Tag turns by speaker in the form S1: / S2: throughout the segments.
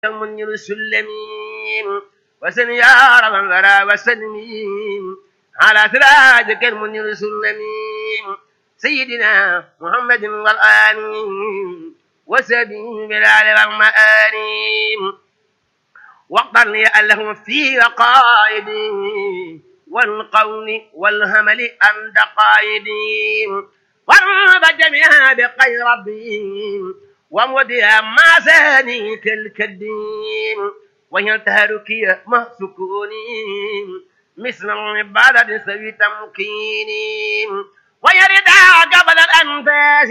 S1: منير السلمين وسن يا رب الورى وسلمين على سراجك المنير السلمين سيدنا محمد والآل وسبيل بالآل والمآل واقدر لي اللهم في قائدي والقول والهمل عند قائدي وارض جميعها بخير ربي ومودها ما ساني كالكدين وهي تهركي ما سكوني مثل العبادة سوي تمكيني ويرد قبل الأنفاس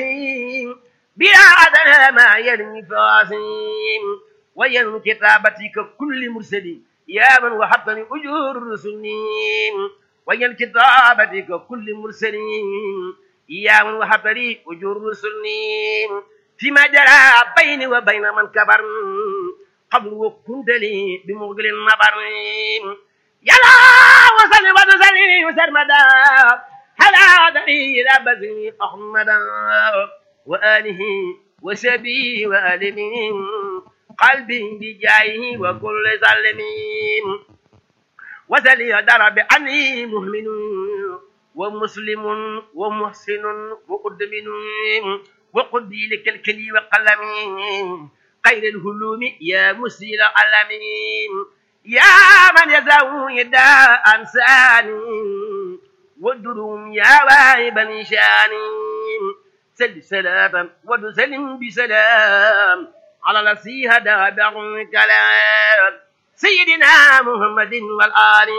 S1: بلا ما يرمي فاسي وين كتابتك كل مرسل يا من وحطني أجور الرسل وين كتابتك كل مرسل يا من وحطني أجور الرسل فيما جرى بيني وبين من كبر قبل وكنت لي بمغل النبر يلا وصل وتسلي وسرمدا هلا دليل بزني أحمدا وآله وسبي وآله قلبي بجايه وكل ظالمين وسلي درب عني مؤمن ومسلم ومحسن وقدمن وقدي لك الكلي وقلم خير الهلوم يا مسير العالمين يا من يزاو يدا أنساني والدروم يا واهب نشان سل سلاما وتسلم بسلام على الذي هدى كلام سيدنا محمد والآل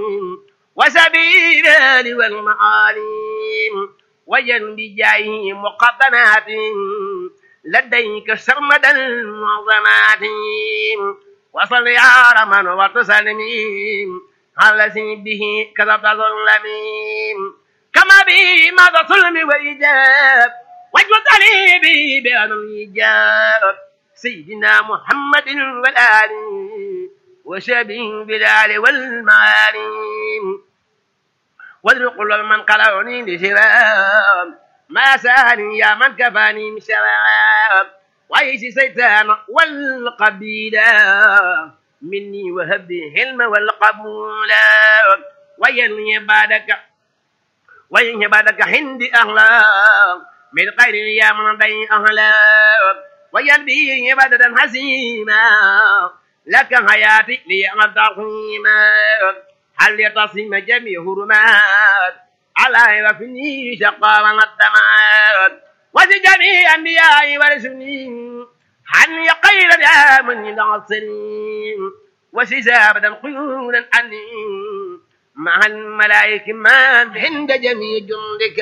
S1: وسبيل الآل والمعالم وين بجايه مقدمات لديك سرمدا المعظمات وصل يا رمن وتسلمين على به كذبت ظلمين كما به ماذا ظلم وإجاب وجد لي به بأن الإجاب سيدنا محمد والآل وشبه بالآل والمعالم واذرق من قلعني لشراب ما ساني يا من كفاني من شراب وعيش سيتان والقبيلة مني وهب الحلم والقبول وين عبادك وين عبادك عندي أخلاق من غير يا من بين أخلاق وين بي عبادة حسيمة لك حياتي لي تقيمة هل يتصم جميع هرمات على وفني شقا والدمات وفي جميع أنبياء ورسلين عن يقيل يا من العصرين وسجابة قيولا عني مع الملائكة من عند جميع جندك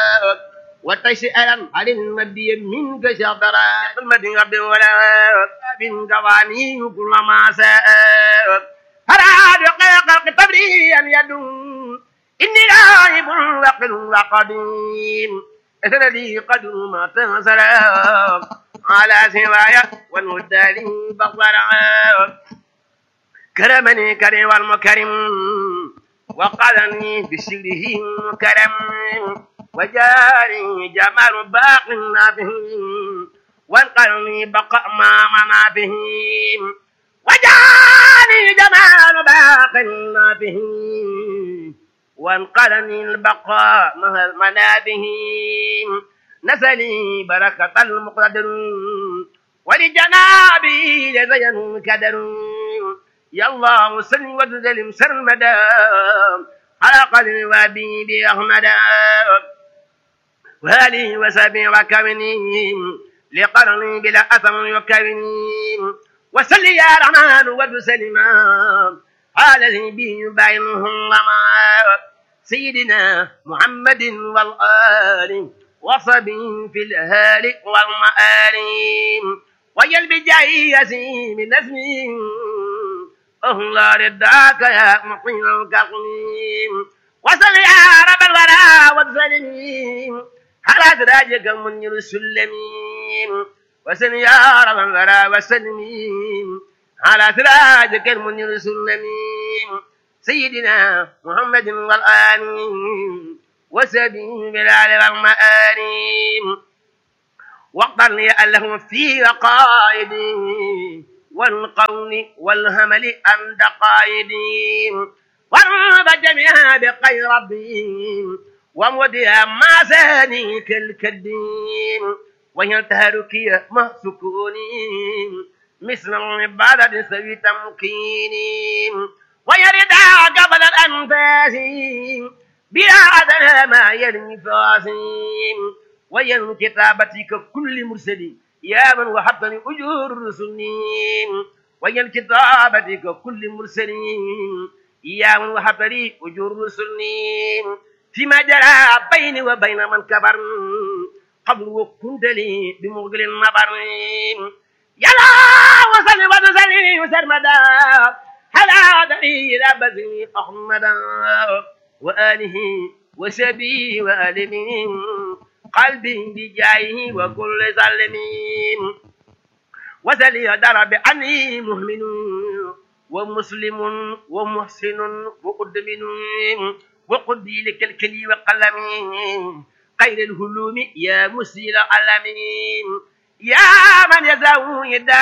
S1: وتسأل عن المدي منك شطرا المدي ربي ولا بن قواني كل ما ساء فراد قلق تبري أن يدوم إني راهب وقل وقديم إثنى قدر ما تنصر على سوايا والمدالي بقرا كرمني كريم والمكرم وقالني بسره كرم وجاري جمال باق به وانقلني بقاء ما منا به وجاري جمال باق به وانقلني البقاء مع منابه نسلي بركة المقتدر ولجنابي لزين كدر يا الله صل وسلم سرمدا على قدر وابي بأحمد وآله وسبي وكوني لقرني بلا أثر يكوني وسل يا رحمن وسلم على به بينهم لما سيدنا محمد والآل وصبي في الأهال والمآل ويل بجاي يسيم نسمي أهلا رداك يا مقيم الكقيم وصل يا رب الورى والسلمين على سراجك من السلمين وسل يا رب الورى والسلمين على سراجك المنير السلمين سيدنا محمد والآل وسبيل بالآل والمآل واقدر لي اللهم في قائدي والقول والهمل عن دقائدهم وارب جميعا بخير ربهم ومودها ما ساني كالكدين وينتهركي مع سكونهم مثل العبادة سوي تمكين ويرد قبل الأنفاس بلا ما يرمي فاسين وين كتابتك كل مرسل يا من وحبتني أجور الرسلين وين كتابتك كل مرسل يا من وحبتني أجور الرسلين فيما جرى بيني وبين من كبر قبل وكنت لي بمغل النبر يلا وصل وتسلي وسرمدا هلا دليل بزني أحمدا وآله وسبي وآلمين قلبي بجايه وكل ظالمين وسلي درب عني مهمن ومسلم ومحسن وقدمن وقدي لك الكلي وقلم خير الهلوم يا مسير العالمين يا من يزاو يدا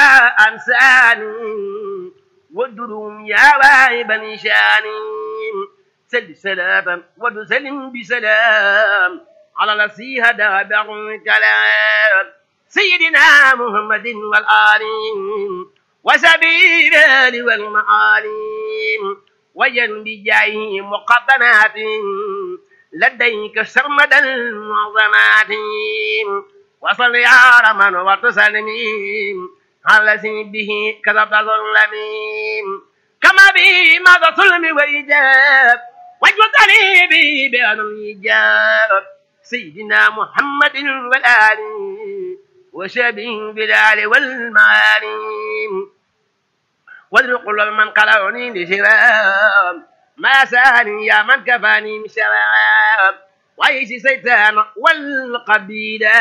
S1: أنساني والدروم يا واهب نشاني سل سلاما وتسلم بسلام على نسيها دابع كلام سيدنا محمد والآل وسبيل الآل والمعالم وين بجايه مقدمات لديك سرمد المعظمات وصل يا رمن وتسلمين على به كذب ظلمين كما به ماذا ظلم وإجاب واجوز عليه به بأن الإجاب سيدنا محمد والآل وشبه بالآل والمعالم وادرق من قلعني لشراب ما ساني يا من كفاني من شراب وعيش سيتان والقبيلة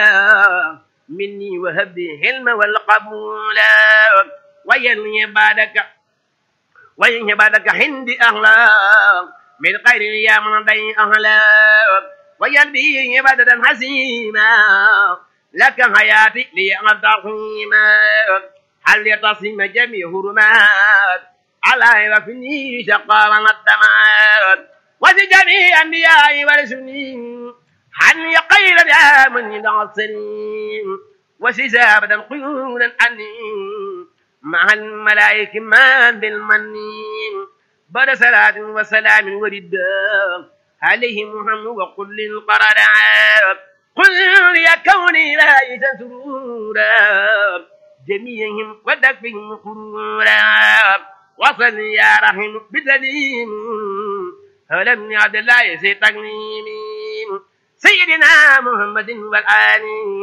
S1: مني وهب الحلم والقبول وين عبادك وين عبادك عندي أخلاق من غير يا من ضي أخلاق وين بي عبادة حسيمة لك حياتي لي أنتقيمة هل يتصم جميع هرمات على وفني شقا والدمات وفي جميع أنبياء ورسلين عن يقيل يا من العصرين وسسابة قيودا أني مع الملائكة من بالمنين بعد صلاة وسلام وردا عليه محمد وقل للقرار قل يا كوني لا سرورا جميعهم ودفهم قرورا وصل يا رحم بدليل فلم يعد الله سي تقنيم سيدنا محمد والآل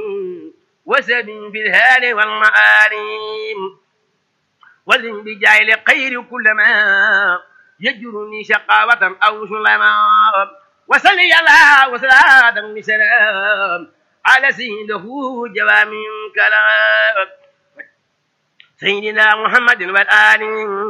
S1: وسبي في الهال والمآلم وزن بجايل خير كل ما يجرني شقاوة أو سلما وصلي الله وسلاة بسلام على سيده جوامع كلام سيدنا محمد والآل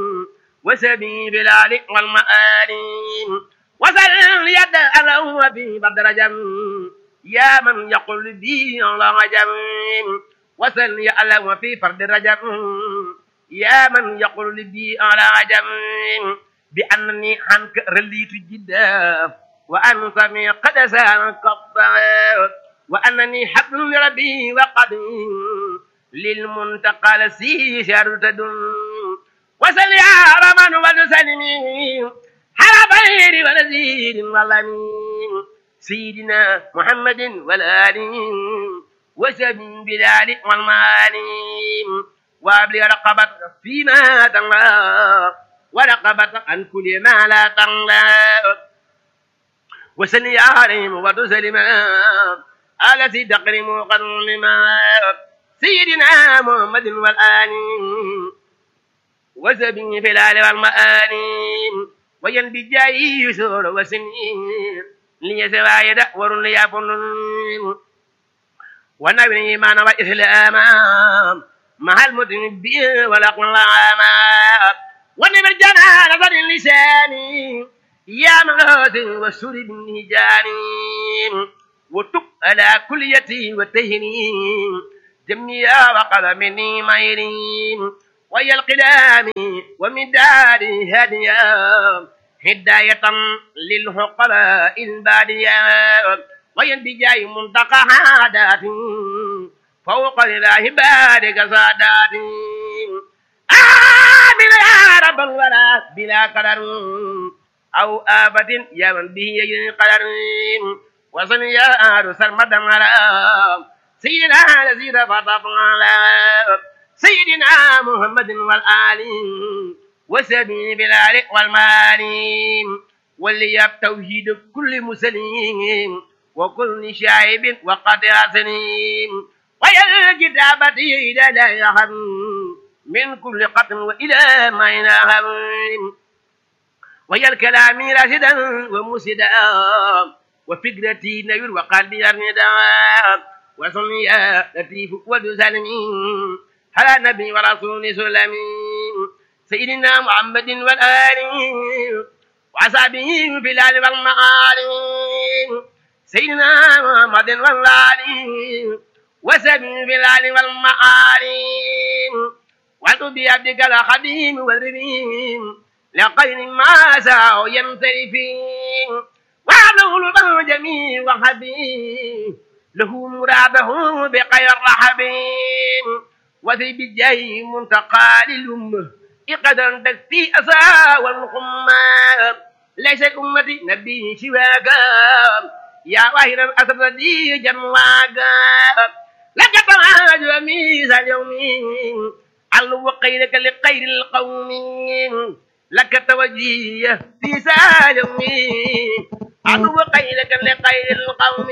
S1: وسبي بالآل والمآلم وسل يد الله في بدر جم يا من يقول بي الله جم وسل يا الله في فرد رجم يا من يقول بي على جم بأنني عنك رليت جدا وأن سمي قد سانك وأنني حبل ربي وقد للمنتقى لسي شرط وسل يا رمن وتسلمي على خير ونزيد والأمين سيدنا محمد والآل وسبي بلال والمالين وابلي رقبة فيما تنغى ورقبة عن كل ما لا تنغى وسل عليهم وتسلم التي تقرم قرنما سيدنا محمد والآل وسبي بلال والمآلين وين بجاي يسور وسنين لي سوايد ورن لي أفنين ونبني إيمان وإسلام مع المدن بي والأقلام ونبي الجنان صدر لساني يا مغاث والسر بالنجاني وتب على كليتي وتهني جميع وقد مني ميرين ويا القدام ومداد هاديا هداية للحقلاء البادية وينبجاي منتقى عادات فوق لله بارك سادات آمين يا رب الورى بلا قدر أو آفة يا من به يجري قدر وصل يا آل سرمدا على سيدنا نزيد فطفنا سيدنا محمد والآل وسبي بالآل والمال ولي توحيد كل مسلم وكل شايب وقطع سليم ويا الكتابة إلى لا يهم من كل قطن وإلى ما ينهم ويا الكلام راشدا ومسدا وفكرتي نير وقلبي أرندا وصلي يا لطيف وتسلمين على نبي ورسول سلمين سيدنا محمد والآل وأصحابه في الآل والمعالي سيدنا محمد والآل وسبي في الآل والمعالي وأتوا بعبدك الخديم والربيم لقين ما ساء ينصرفين وعلوا له جميع وحبيب له مراده بخير رحبين وفي بالجاي منتقى للأمة إقدر تكفي أسى والقمة ليس الأمة نبي سواك يا واهر الأسر دي جنواك لك تراجع ميزا اليوم علو قيلك لخير القوم لك توجيه في سالم علو قيلك لخير القوم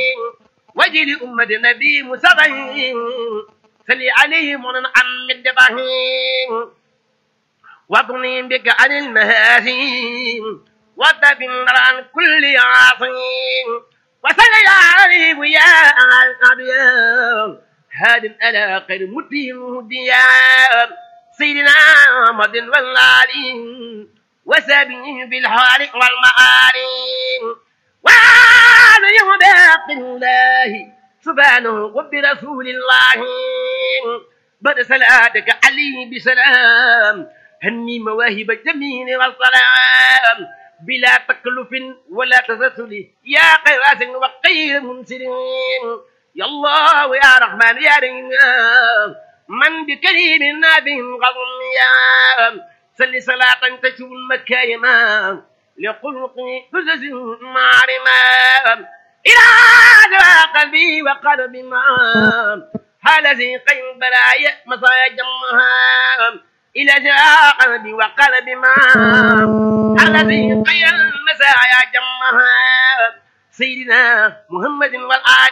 S1: وجل أمة نبي مسغين سلي عليهم عن مدبهم واغني بك عن المهازيم وتبن عن كل عاصم وسل يا عليم يا الأبيض هاد على خير متين هديا سيدنا محمد والعالين وسبيه بالحال والمعالي وهذا يوم باقي الله سبحانه وبرسول الله بعد صلاتك عليه بسلام هني مواهب الجميل والسلام بلا تكلف ولا تسلسل يا قيراس وقير منسلين يا الله يا رحمن يا رحيم من بكريم نابه غضم يا سل صلاة تشوف المكايما لخلق فزز معرما إلى دواء قلبي وقلب ما هذا قيم بلايا مصايا جمها إلى جاء قلبي وقلب ما الذي قيم المسايا جمها سيدنا محمد والآل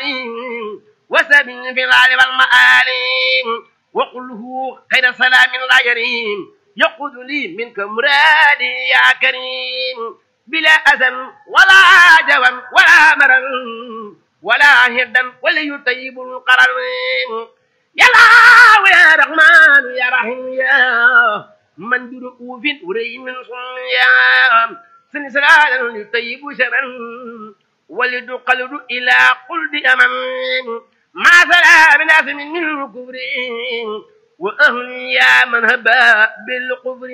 S1: وسبي في الآل والمآل وقله خير سلام لا يريم يقود لي منك مرادي يا كريم بلا أذى ولا جوى ولا مرض ولا هدا ولا يطيب القرار يا الله يا رحمن يا رحيم يا من برؤوف وري من صنيا سنسلالا يطيب شرا ولد قلد إلى قلب أمام ما سلا من أثم من كبر وأهل يا من هبا بالقبر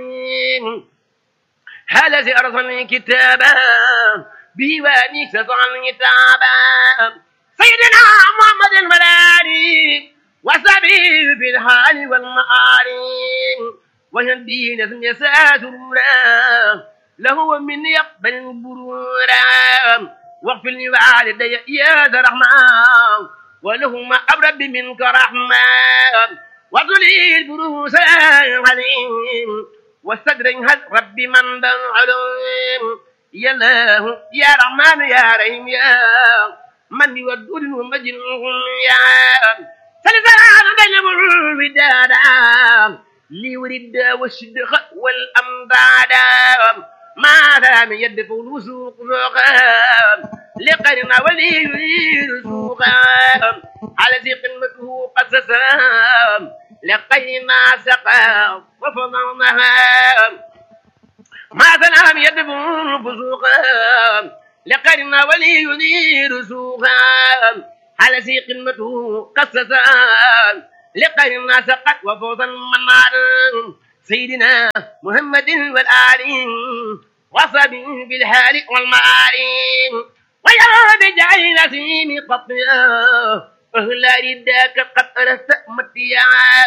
S1: هذا سأرسل كتابا بيواني سسعن كتابا سيدنا محمد الملالي وسبي بالحال والمعاري ويهدي نسم يسا سرورا له من يقبل برورا واغفر لوالدي يا ذا رحمن ولهما أبرد منك رحمة وذلي البروس العليم واستدرج رب من ذا العلوم يا الله يا رحمن يا رحيم يا من يودود ومجنون يا سلسلة بين الوداد ليورد والشدخ والأمداد ما دام يدفع الوسوق ذوقا لقرنا ولي يريد سوقا على ذي قمته قصصا لقينا سقا وفضلناها ما سلام يدفع الفسوقا لقرنا ولي يريد سوقا على ذي قمته قصصا لقي الناس قد وفوزا منار سيدنا محمد والآل وصبي بالهال والمعالي ويرى بجعل نسيم قطيا أهل رداك قد أرست متيا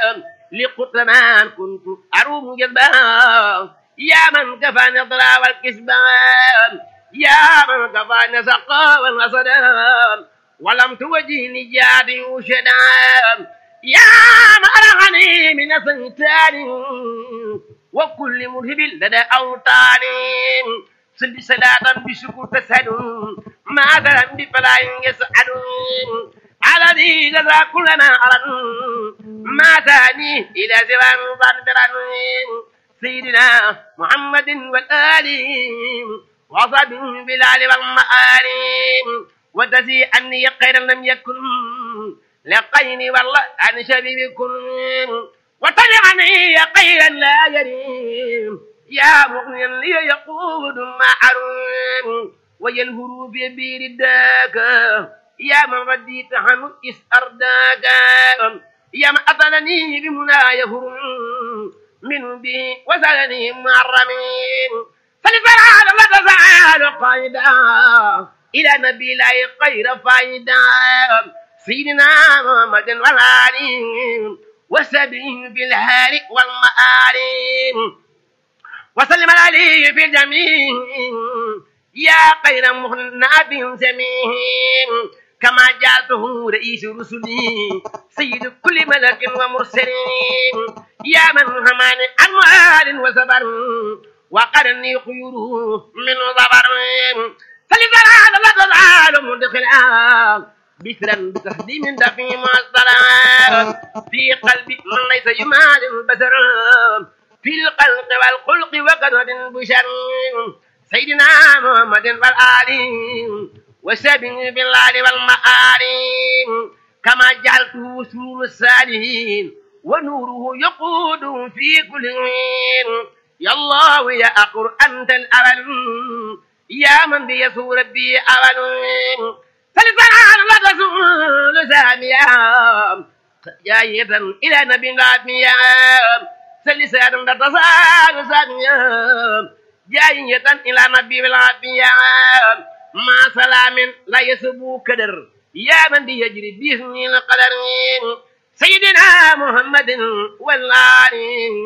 S1: لقطمان كنت أروم جذبا يا من كفى نضرا والكسبان يا من كفى نسقا والنصدام ولم توجهني جادي وشدام يا مرغني من سنتان وكل مرهب لدى أوطان سل صلاة بشكر تسهل ما ذنب فلا يسعد على ذي جزا كلنا على ما ثاني إلى زوان ظنبرا سيدنا محمد والآل وصحبه بالآل والمآل وتزي أني خيرا لم يكن لقيني والله عن شبيبكم وطلعني خيرا لا يريم يا مغنيا لي يقود معروم وينهر في بير الداك يا من رديت عنه إس أرداك يا من أطلني بمنا يهرم من بي وسألني معرمين فلفعل لا تزعل قائدا إلى نبي لا خير فايدا سيدنا محمد والآل وسبيه بالهال والمآل وسلم عليه في الجميع يا خير مهناب سميه كما جعلته رئيس رسلي سيد كل ملك ومرسل يا من همان أموال وسبر وقرني خيوره من ضبر فلذلك لا تزال مدخلا بسرا بتهديم دفي الصلاة في قلبي من ليس يمال البشر في القلق والخلق وقدر بشر سيدنا محمد والآل وسبه بالآل والمآل كما جعلته سرور الصالحين ونوره يقود في كل حين يا الله يا أقر أنت الأول يا من بيسور ربي أول فلسان لا تزول ساميا جاية إلى نبي نبيا فلسان لا تزال ساميا جاية إلى نبي العافية ما سلام لا يسبو كدر يا من بيجري بإذن القدر سيدنا محمد والآل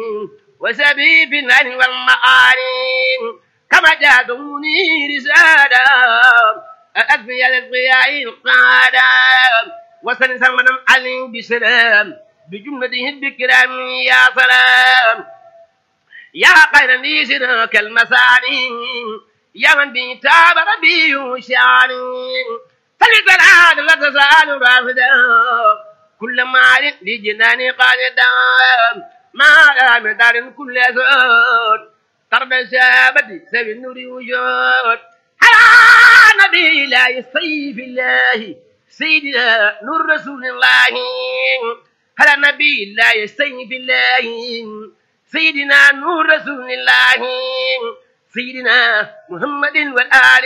S1: وسبيب الأهل والمآل كما جادوني رسالة أدفي الضياء القادة وسن سلمنا علي بسلام بجملته بكرام يا سلام يا خير نيسرك المساني يا من بيتاب ربي وشاني فلتلعاد لا تزال رافدا كل مال لجناني قاعدا ما لا مدار كل زود تربى شابتي سبي النور وجود على نبي لا يسيف الله سيدنا نور رسول الله على نبي لا يسيف الله سيدنا نور رسول الله سيدنا محمد والآل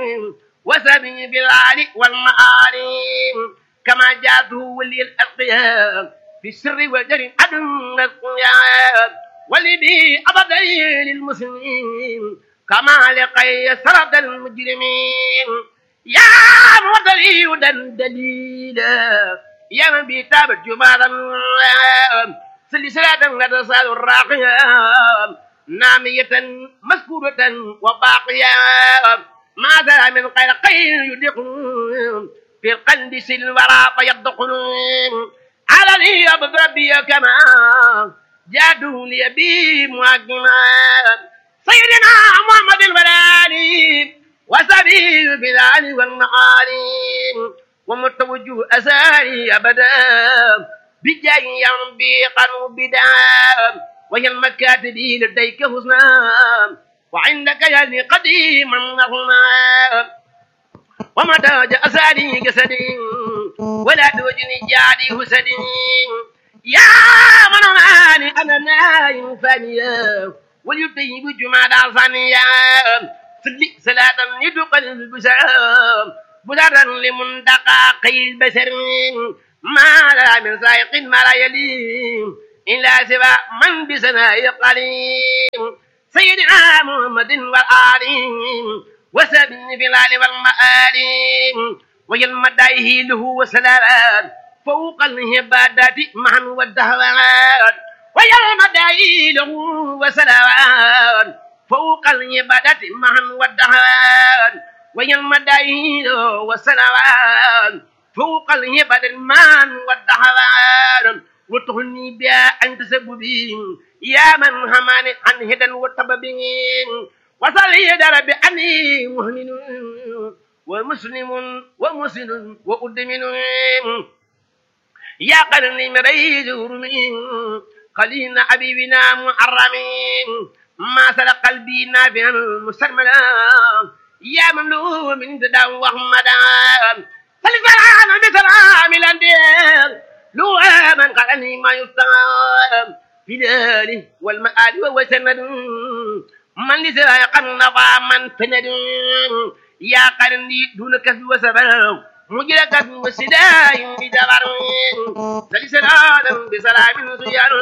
S1: وسبي بالآل والمآل كما جاءته ولي الألقياء في السر والجر أدن القيام ولبي أبدا للمسلمين كما لقي سرد المجرمين يا مدلي ودن دليلا يا من بيتاب الجمال سلسلة لا تزال الراقية نامية مذكورة وباقية ماذا من غير خير يدق في القلب سلورا فيضقن على لي ربي كما جادوا لي بي مهاجما سيدنا محمد البلالي وسبيل بلال والمعالي ومتوجه أساري أبدا بجاي ينبي قنو بدا وهي المكاتب لديك حسنا وعندك يعني قديما هما ومتى جاء أساري جسدي ولا توجني جادي حسدي يا من أماني أنا نايم فانيا وليطيب جمال ثانية سلي صلاة يدقل البشر بدرا لمنتقى قيل البشر ما لا من سائق ما لا يليم إلا سوى من بسناء قليم سيدنا محمد والآل وسبن في الآل والمآل ويلمدائه له وسلام فوق الهبادات معا والدهوات ويلمدائه له وسلام فوق العبادة معا والدهوات ويلمدائه له وسلام فوق العبادة معا والدهوات وتغني بها أن تسببين يا من هماني عن هدى وطببين وصل يدر بأني مهمن ومسلم ومسلم وأدمن يا قرني مريد رمين قليل حبيبنا محرمين ما سرق قلبي نافعا مسترملا يا مملوء من ددا وحمدا فالفرعان بسلام الأندير لو من قالني ما يستغام في داري والمآل وهو سند من لسا قنفا من فند يا قرني دون كسب وسبب مجرى كسب وسداء بدبر سلسلة بسلام سيار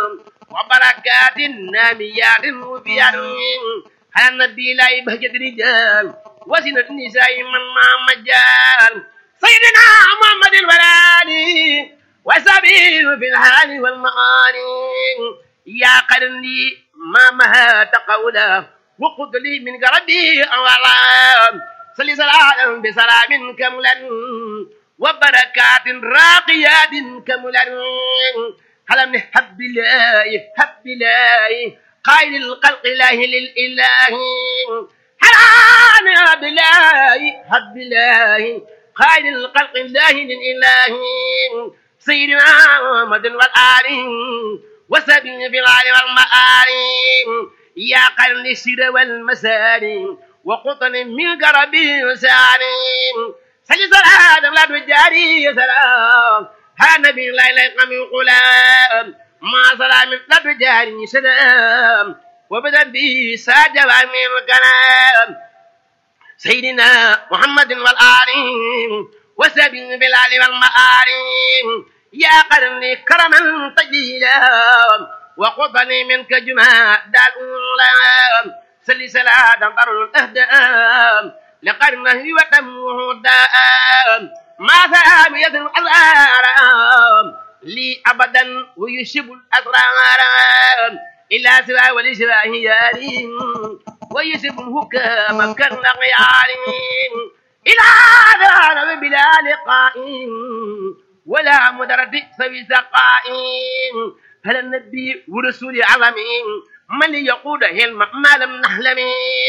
S1: وبركات ناميات وفيار على النبي لا يبهجة رجال وسنة النساء من ما مجال سيدنا محمد الولاني وسبيل في الحال والمعاني يا قرني ما مهات قولا وقد لي من قربي أولا صلي صلاة بسلام كملا وبركات راقيات كملا هل من حب الله حب الله قائل القلق الله للإله هل من حب الله حب الله قائل القلق الله للإله سيدنا محمد والآل وسبيل في العال والمآل يا قرن السر والمسار وقطن من قربي وساني سجد صلاة لا تجاري سلام ها نبي لا إله من غلام ما سلام لا تجاري سلام وبدأ به ساجب من كلام سيدنا محمد والآل وسبيل بالآل والمآل يا قرني كرما تجيلا وقطني منك جماع دالولا سلي سلا دمر الأهداء لقرنه وتمه داء ما ثاب يد الأزهار لي أبدا ويشب الأسرار إلا سوى ولسواه يارين ويسب الهكام كالنغيار إلى دار بلا لقاء ولا مدرة سوي سقائم هل النبي ورسول عظمين من يقود علم ما لم نحلم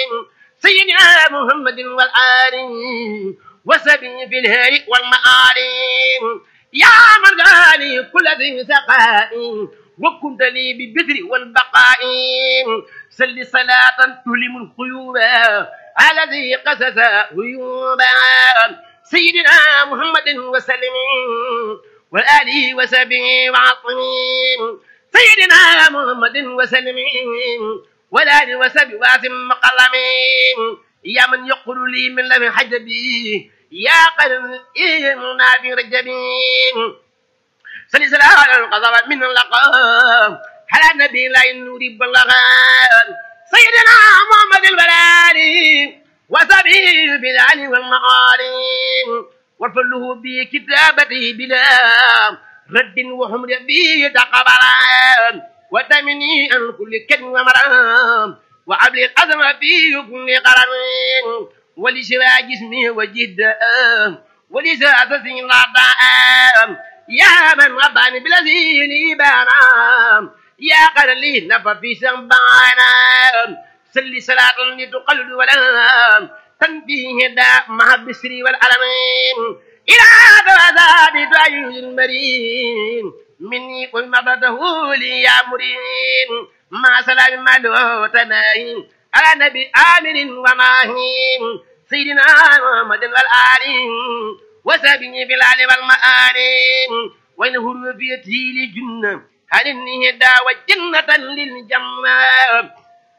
S1: سيدنا محمد والآل وسبي في الهي والمآل يا من غالي كل ذي سقاء وكنت لي بالبدر والبقاء سل صلاة تلم القيوب على ذي قسس غيوبا سيدنا محمد وسلم والآله وسبه وعصمين سيدنا محمد وسلم والآله وسبه واسم مقلمين يا من يقول لي من لم حجبي يا قلب إيمنا في رجبين سلسلة القضاء من اللقاء على النبي لا ينور بلغان سيدنا محمد البلالي وسبيل بالعلي والمعالي وفله بكتابته بلا رد وحمر به تقبلا وتمني عن كل كلمة ومرام وعبل الأزم في كل قرن ولشراء جسمي وجد ولساء أساسي لا يا من رباني بالذي لي بانا يا قرلي نفى في سنبانا سل صلاة لتقلد ولا تنفيه دا مع البسر والألمين إلى ذوات دعي المرين مني قل مضته لي يا مرين مع سلام مالو تناهين على نبي آمن وماهين سيدنا محمد والآل وسبني بالآل والمآل وإن هرفيته لجنة هل النهدى وجنة للجنة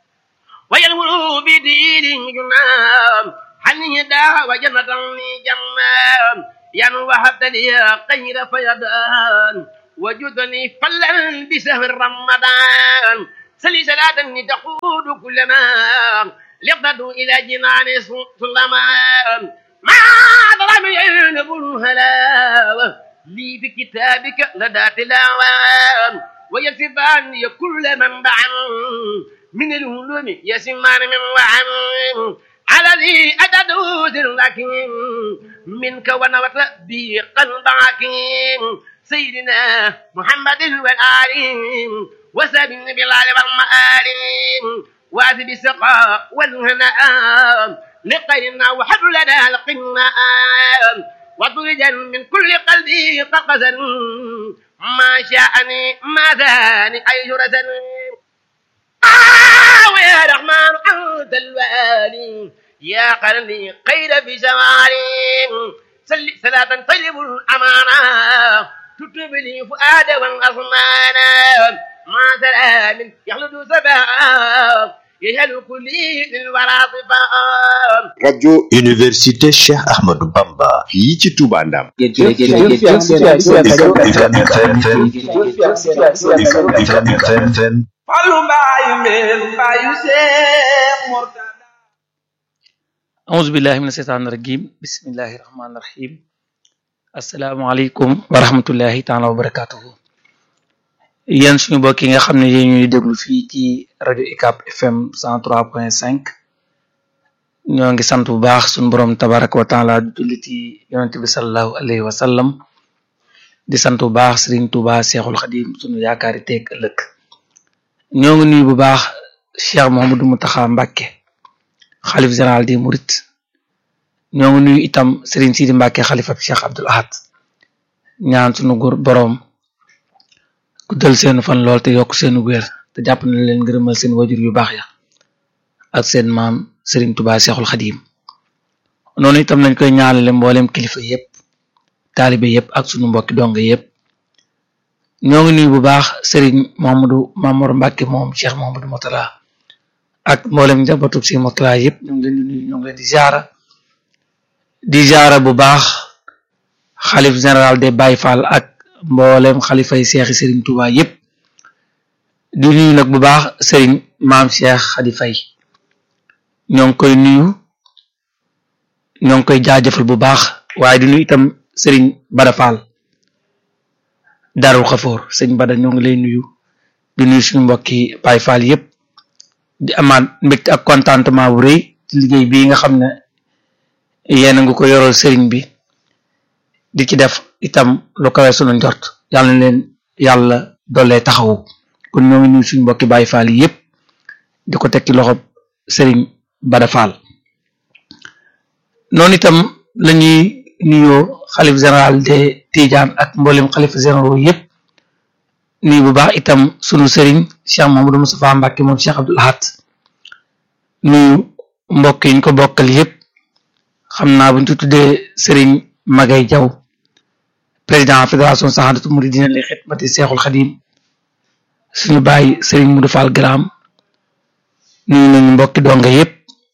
S1: وينهر بدين جنة هل النهدى وجنة للجنة yan وهبت لي خير فيضان وجدني فلا بسهر رمضان سلي صلاة تقود كل ما لقد إلى جنان سلمان ما ظلم ينب الهلاوة لي في كتابك لدى تلاوة ويكتب عني كل من دعا من الهلوم يسمان من وعن الذي أتدوز لكن منك ونوت بي قلبك سيدنا محمد والآل وسبن بالآل والمآل وأذب السقاء والهناء لقينا وحب لنا القناء وطرجا من كل قلبي قفزا ما شاءني ما ذاني أي جرسا آه يا رحمن أنت الوالي يا قلبي خير في زماني سل صلاة طيب الأمانة تكتب لي فؤاد والأصمان ما سلام يخلد سبا يهل كلي للورى صفاء
S2: rajo université Cheikh Ahmadou Bamba fii ci Touba Ndam
S3: Fallu mbaayu mbeen mbaayu Seex Murtada
S4: auzu billahi mina sheytaani rajim bismillahi rahmaani rahim asalaamaaleykum wa rahmatullahi taala wa barakatuhu yéen suñu mbokk yi nga xam ne yéen ñuy déglu fii ci rajo UCAB FM 103.5 ñoo ngi sant bu baax suñu borom tabaraka wa taala julli ci yonente bi salallahu alayhi wa sallam di sant bu baax Serigne Touba Cheikhul Khadim suñu yaakaari teeg ëllëg ñoo ngi nuyu bu baax Cheikh Mouhamadou Mountakha Mbacké xalif général di murit ñoo ngi nuyu itam Serigne Sidi Mbacké xalifa bi Cheikh Abdoul Ahad ñaan suñu góor boroom guddal seenu fan lool te yokk seenu wér te jàpp na leen ngërëmal seen wajur yu baax ya ak seen maam Serigne Touba Cheikhul Khadim noonu itam lañ koy ñaanale mboolem kilifa yépp taalibe yépp ak sunu mbokki donga yépp ñoo ngi nuyu bu baax Serigne Mamadou Mamour Mbacké moom Cheikh Mamadou Motala ak mboolem njabootu si Motala yépp ñu ngi leen di nuyu ñu ngi leen di ziara di ziara bu baax xalif général des Baye Fall ak mboolem xalifay seexi Serigne Touba yépp di nuyu nag bu baax Serigne maam Cheikh Khady Faye ñoo ngi koy nuyu ñoo ngi koy jaajëfal bu baax waaye di nuyu itam Serigne Bada Fall Darou Khafour sëñ Bada ñoo ngi lay nuyu di nuyu suñu mbokki Baye Fall yépp di amaat mbégte ak contentement bu rëy ci liggéey bii nga xam ne yéen a ngi ko yoral Serigne bi di ci def itam lu kawe sunu njort yàlla na leen yàlla dollee taxawu kon ñoo ngi nuyu suñu mbokki Baye Fall yépp di ko teg ci loxo Serigne Bada Fall noonu itam lañuy nuyoo xalif général de Tidiane ak mboolem xalif généraux yépp nuyu bu baax itam sunu Serigne Cheikh Mamadou Moustapha Mbacké moom Cheikh Abdoul Ahad nuyu mbokk yi ñu ko bokkal yépp xam naa buñ ci tuddee Serigne Magay Jaw président fédération Sahadatu Mouridina li xidmati Seexul Xadim suñu bàyyi Serigne Modou Fall Gram nuyu nañu mbokki donga yépp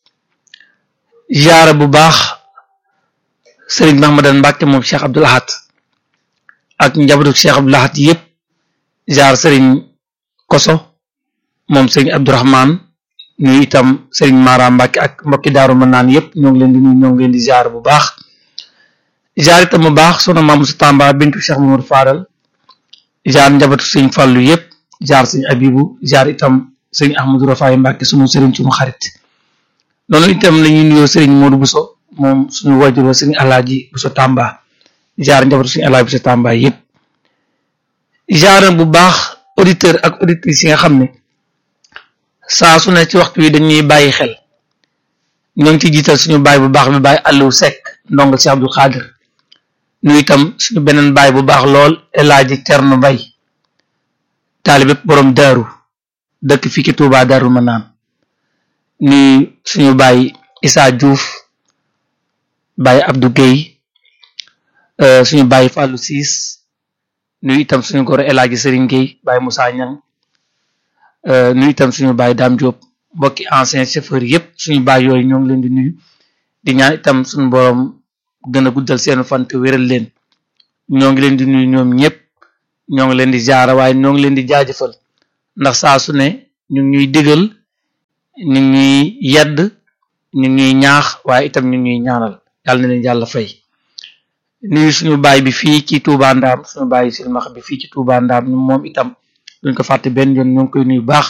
S4: ziara bu baax Serigne Mahmadan Mbacké moom Cheikh Abdoul Ahad ak njabootu Cheikh Abdoul Ahad yépp ziar Serigne Koso moom Serigne Abdourahman nuyu itam Serigne Mara Mbacké ak mbokki Daaru Manaan yépp ñoo ngi leen di nuyu ñoo ngi leen di ziar bu baax jaar itam bu baax sunu maam su Tamba bintu Cheikh Mamadou Fadal jaar njabootu sëñ Fàllu yépp jaar sëñ Abibu jaar itam sëñ Ahmadou Rafaay Mbàkke sunu sëriñ sunu xarit noonu itam la ñuy nuyoo sëriñ Modou Bousso moom suñu wajuroo sëñ Alaaji Bousso Tamba jaar njabootu sëñ Alaaji Bousso Tamba yépp jaar bu baax auditeur ak auditrices yi nga xam ne saa su ne ci waxtu wi dañuy bàyyi xel ñoo ngi ci jiital suñu baay bu baax bi baay Aliou Seck ndongal si Abdou Khadir nu itam suñu beneen baay bu baax lool El Hadji Thierno Mbaye taalibe borom daaru dëkk fii ci Touba Daaru Manaan nuyu suñu baay Issa Diouf baay Abdou Guèye suñu baay Fallou Ciss nuyu itam suñu góor El Hadji Serigne Guèye baay Moussa Niang nuyu itam suñu baay Dame Diop mbokki ancien chauffeur yépp suñu baay yooyu ñoo ngi leen di nuyu di ñaan itam suñu borom gën a guddal seen fan te wéral leen ñoo ngi leen di nuyu ñoom ñëpp ñoo ngi leen di jaara waaye ñoo ngi leen di jaajëfal ndax saa su ne ñu ngi ñuy digal ñu ngi ñuy yedd ñu ngi ñuy ñaax waaye itam ñu ngi ñuy ñaanal yàlla na leen yàlla fay nuyu suñu baay bi fii ci Touba Ndaam suñu baay silmax bi fii ci Touba Ndaam moom itam duñ ko fàtte benn yoon ñoo ngi koy nuyu baax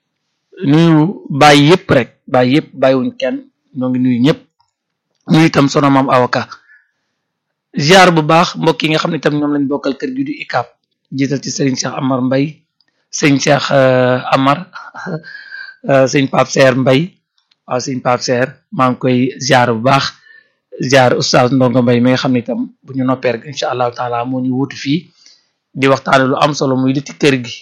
S4: nuyu baay yëpp rek baay yëpp bàyyiwuñ kenn ñoo ngi nuyu ñëpp nuyu itam sono maam avocat ziar bu baax mbokk yi nga xam ne itam ñoom lañ bokkal kër gi du ICAP jiital ci Serigne Cheikh Amar Mbay sëñ Cheikh Amar sëñ Pape Seer Mbay waaw sëñ Pape Seer maa ngi koy ziar bu baax ziar oustaz Ndongo Mbay mi nga xam ne itam bu ñu noppee rek incha allahu taala moo ñu wutu fii di waxtaane lu am solo muy li ci kër gi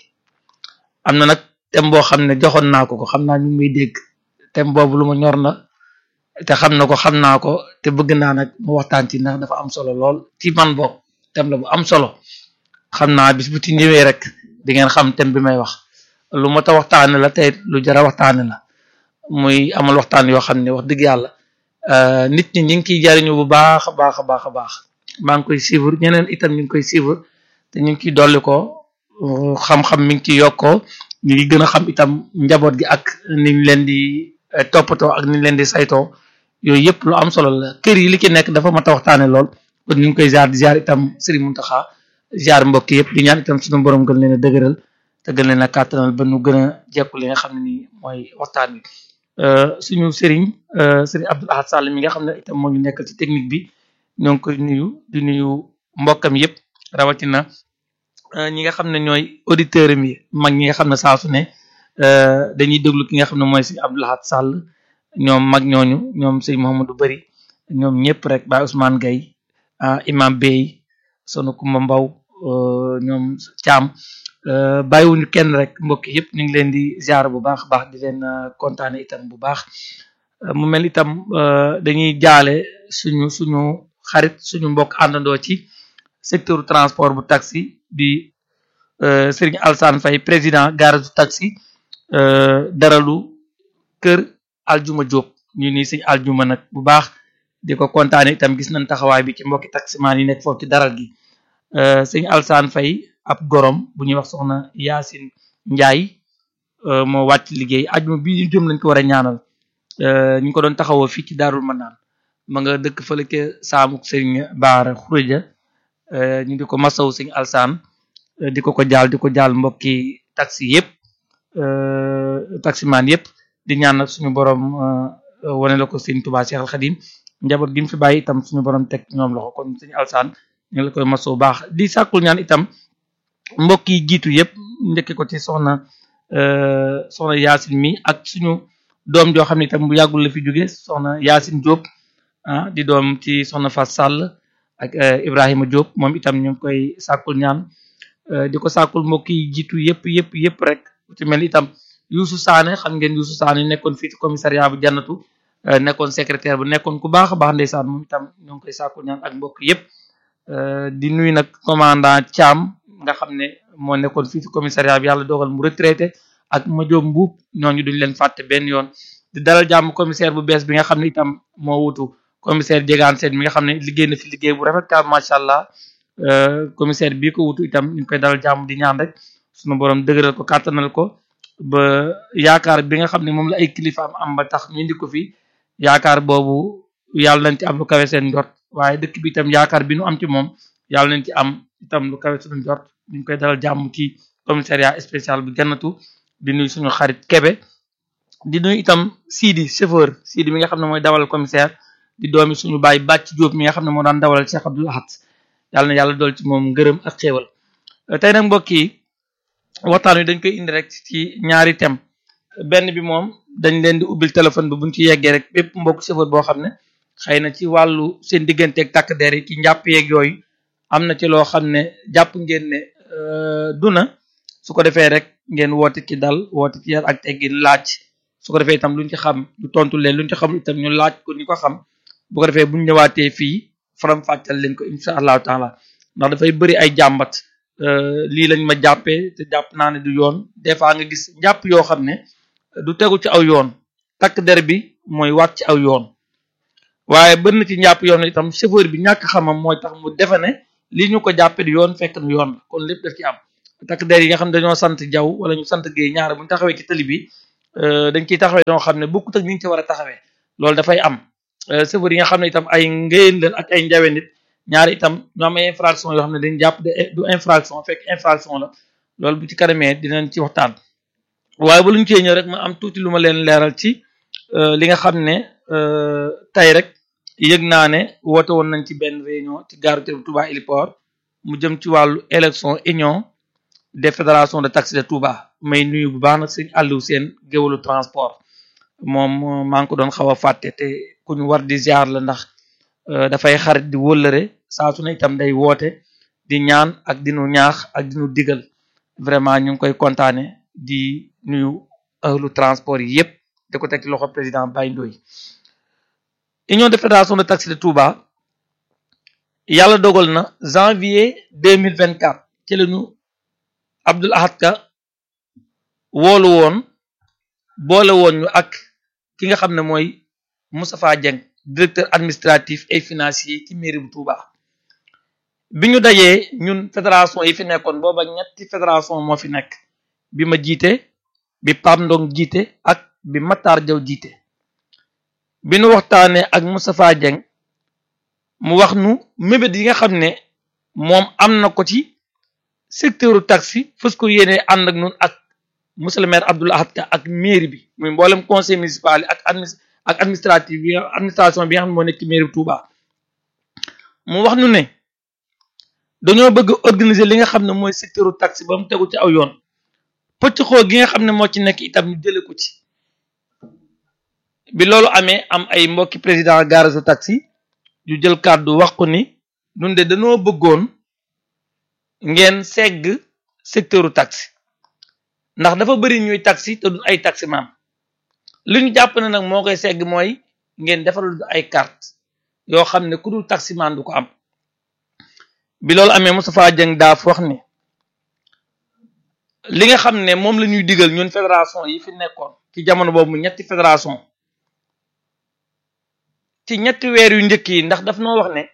S4: am na nag thème boo xam ne joxoon naa ko ko xam naa ñu ngi muy dégg thème boobu lu ma ñor na te xam na ko xam naa ko te bëgg naa nag mu waxtaan ci ndax dafa am solo lool ci man boog thème la bu am solo xam naa bis bu ci ñëwee rek di ngeen xam thème bi may wax lu mot a waxtaane la te lu jara waxtaane la muy amal waxtaan yoo xam ne wax dëgg yàlla nit ñi ñu ngi ciy jariñu bu baax a baax a baax a baax maa ngi koy suivre ñeneen itam ñu ngi koy suivre te ñu ngi ciy dolli ko xam-xam mi ngi ciy yokkoo ñu ngi gën a xam itam njaboot gi ak niñ leen di toppatoo ak niñ leen di saytoo yooyu yëpp lu am solo la kër yi li ci nekk dafa mat a waxtaane lool kon ñu ngi koy ziar di ziar itam Serigne Mountakha ziar mbokk yëpp di ñaan itam suñu borom gën leen a dëgëral te gën leen a kàttanal ba nu gën a jekku li nga xam ne nii mooy waxtaan bi suñu Serigne Serigne Abdoul Ahad Sall mi nga xam ne itam moo ñu nekkal ci technique bi ñoo ngi koy nuyu di nuyu mbokkam yëpp rawatina ñi nga xam ne ñooy auditeurs mi mag ñi nga xam ne saa su ne dañuy déglu ki nga xam ne mooy Serigne Abdoul Ahad Sall ñoom mag ñooñu ñoom sëñ Mouhamadou Bari ñoom ñëpp rek Baye Ousmane Gaye imam Bey sonu Kumba Mbaw ñoom Thiam bàyyiwuñu kenn rek mbokk yëpp ñu ngi leen di ziar bu baax baax di leen kontaane itam bu baax mu mel itam dañuy jaale suñu suñu xarit suñu mbokk àndandoo ci secteur transport bu taxi di Serigne Alsane Faye président garage du taxi daralu kër aljuma Diop ñu ni sëñ aljuma nag bu baax di ko kontaane itam gis nañ taxawaay bi ci mbokki taximaan yi nekk foofu ci daral gi sëñ Alsaan Fay ab gorom bu ñuy wax soxna Yaasin Njaay moo wàcc liggéey ajuma bi ñu jëm lañ ko war a ñaanal ñu ko doon taxawoo fii ci Daarul Manaan ma nga dëkk fële ca saamuk sëñ Baara Xureja ñu di ko masaw sëñ Alsaan di ko ko jaal di ko jaal mbokki taxi yëpp taximaan yëpp di ñaan nag suñu borom wane la ko sëñ Tuubaa Cheikh Al Xadim njaboot gi mu fi bàyyi itam suñu borom teg ñoom loxo kon sëñ Alsaan ñu ngi la koy masoo baax di sàkkul ñaan itam mbokk yi jiitu yëpp njëkke ko ci soxna soxna Yaasin mi ak suñu doom joo xam ne itam bu yàggul la fi jóge soxna Yaasin Diop ah di doom ci soxna Fass Sall ak Ibrahima Diop moom itam ñu ngi koy sàkkul ñaan di ko sàkkul mbokk yi jiitu yëpp yëpp yëpp rek ci mel itam Youssou Sané xam ngeen Youssou Sané nekkoon fii ci commissariat bu jannatu nekkoon secrétaire bu nekkoon ku baax a baax ndeysaan moom itam ñoo ngi koy sàkku ñaan ak mbokk yëpp di nuyu nag commandant Thiam nga xam ne moo nekkoon fii ci commissariat bi yàlla dogal mu retraité ak Madiop Mbuub ñooñu duñ leen fàtte benn yoon di dalal jàmm commissaire bu bees bi nga xam ne itam moo wutu commissaire Diegane Sène mi nga xam ne liggéey na fi liggéey bu rafet ka macha allah commissaire bii ko wutu itam ñu ngi koy dalal jàmm di ñaan rek sunu borom dëgëral ko kàttanal ko ba yaakaar bi nga xam ne moom la ay kilifaam am ba tax ñu indi ko fi yaakaar boobu yàlla nañ ci am lu kawe seen njort waaye dëkk bi itam yaakaar bi nu am ci moom yàlla nañ ci am itam lu kawe suñu njort ñu ngi koy dalal jàmm ci commissariat spécial bu jannatu di nuyu suñu xarit Kebe di nuyu itam Sidi chauffeur Sidi mi nga xam ne mooy dawal commissaire di doomi suñu baay bàcc Jóob mi nga xam ne moo daan dawalal Cheikh Abdoul Ahad yàlla na yàlla dool ci moom ngërëm ak xéewal tey nag mbokk yi waxtaan wi dañ koy indi rek ci ñaari thème benn bi moom dañ leen di ubbil téléphone bi buñ ci yeggee rek bépp mbokk chauffeur boo xam ne xëy na ci wàllu seen digganteeg takk der yi ci njàpp yeeg yooyu am na ci loo xam ne jàpp ngeen ne du na su ko defee rek ngeen woote ci dal woote ci yar ak teggin laaj su ko defee itam luñ ci xam ñu tontu leen luñ ci xam itam ñu laaj ko ñu ko xam bu ko defee buñ ñëwaatee fii faram fàccal leen ko insha allahu taala ndax dafay bëri ay jàmbat lii lañ ma jàppee te jàpp naa ne du yoon des fois nga gis njàpp yoo xam ne du tegu ci aw yoon takk der bi mooy waat ci aw yoon waaye bën na ci njàpp yoon itam chauffeur bi ñàkk xamam mooy tax mu defe ne li ñu ko jàppe di yoon fekk nu yoon la kon lépp daf ci am takk der yi nga xam ne dañoo sant jaw wala ñu sant géey ñaar bu ñu taxawee ci tali bi dañ ciy taxawee doo xam ne bokkut ak ni ñu ci war a taxawee loolu dafay am chauffeur yi nga xam ne itam ay ngéyeen leen ak ay njawe nit ñaari itam ñu am ay infraction yoo xam ne dañ jàpp de du infraction fekk infraction la loolu bu ci kanamee dinañ ci waxtaan waaye ba lu ñu cee ñëw rek ma am tuuti lu ma leen leeral ci li nga xam ne tey rek yëg naa ne woote woon nañ ci benn réunion ci gare routière bu Touba Héliport mu jëm ci wàllu élection union des fédérations de taxi de Touba may nuyu bu baax nag sëñ Aliou Sène géwalu transport moom maa ngi ko doon xaw a fàtte te ku ñu war di ziar la ndax dafay xarit di wëllëre saa su ne itam day woote di ñaan ak dinu ñaax ak dinu digal vraiment ñu ngi koy kontaane di nuyu ahlu transport yi yépp di ko teg ci loxo président Baye Ndoye union de fédération de taxi de Touba yàlla dogal na janvier deux mille vingt quatre ci lañu Abdoul Ahad Ka woolu woon boole woon ñu ak ki nga xam ne mooy Moustapha Dieng directeur administratif et financier ci mairie bu Touba bi ñu dajee ñun fédération yi fi nekkoon booba ñetti fédération moo fi nekk bi ma jiite bi Pam Ndong jiite ak bi Matar Jaw jiite bi nu waxtaanee ak Moustapha Dieng mu wax nu mébét yi nga xam ne moom am na ko ci secteuru taxi fës ko yéene ànd ak nun ak monsieur le maire Abdoul Ahad Ka ak mairie bi muy mboolem conseil municipal yi ak admi ak administrative bi administration bi nga xam ne moo nekk ci mairie bi Touba mu wax nu ne dañoo bëgg organiser li nga xam ne mooy secteuru taxi ba mu tegu ci aw yoon pëcc xoo gi nga xam ne moo ci nekk itam ñu jële ko ci bi loolu amee am ay mbokki président garage taxi yu jël kàddu wax ko ni ñun de dañoo bëggoon ngeen segg secteuru taxi ndax dafa bëri ñuy taxi te du ay taxi maam li ñu jàpp ne nag moo koy segg mooy ngeen defaral ay carte yoo xam ne ku dul taximan du ko am bi loolu amee Moustapha Dieng daaf wax ni li nga xam ne moom la ñuy digal ñun fédération yi fi nekkoon ci jamono boobu mu ñetti fédération ci ñetti weer yu njëkk yi ndax daf noo wax ne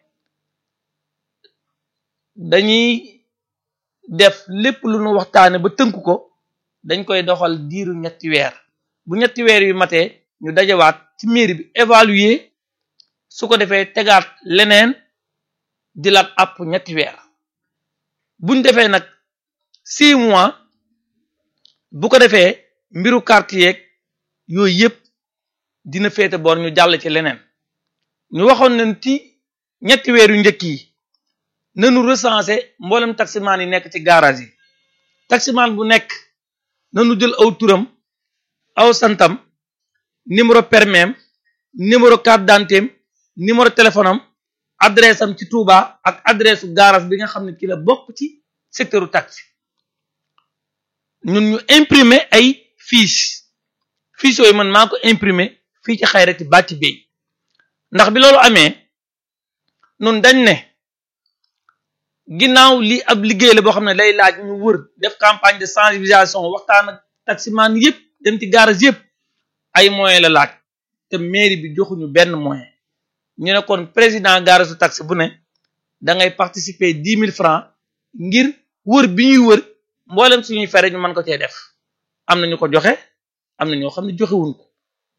S4: dañuy def lépp lu nu waxtaane ba tënk ko dañ koy doxal diiru ñetti weer bu ñetti weer yu matee ñu dajawaat ci mairie bi évaluer su ko defee tegaat leneen jëlaat àpp ñetti weer buñ defee nag six mois bu ko defee mbiru carte yeeg yooyu yëpp dina féete boor ñu jàll ci leneen ñu waxoon nañ ci ñetti weer yu njëkk yi nanu recensé mboolem taximaan yi nekk ci garage yi taximaan bu nekk nanu jël aw turam aw santam numéro permis numéro carte d'identité numéro téléphone am adresse am ci Touba ak adresse u garage bi nga xam ne ci la bokk ci secteur u taxi ñun ñu imprimer ay fiche fiche yooyu man maa ko imprimer fii ci xayrati bàcc bay ndax bi loolu amee nun dañ ne ginnaaw lii ab liggéey la boo xam ne lay laaj ñu wër def campagne de sensibilisation waxtaan ak taximan yëpp dem ci garage yëpp ay moyen la laaj te mairie bi joxuñu benn moyen ñu ne kon président garage su taxi bu ne da ngay participer dix mille francs ngir wër bi ñuy wër mboolem suñuy fere ñu mën ko cee def am na ñu ko joxe am na ñoo xam ne joxewuñ ko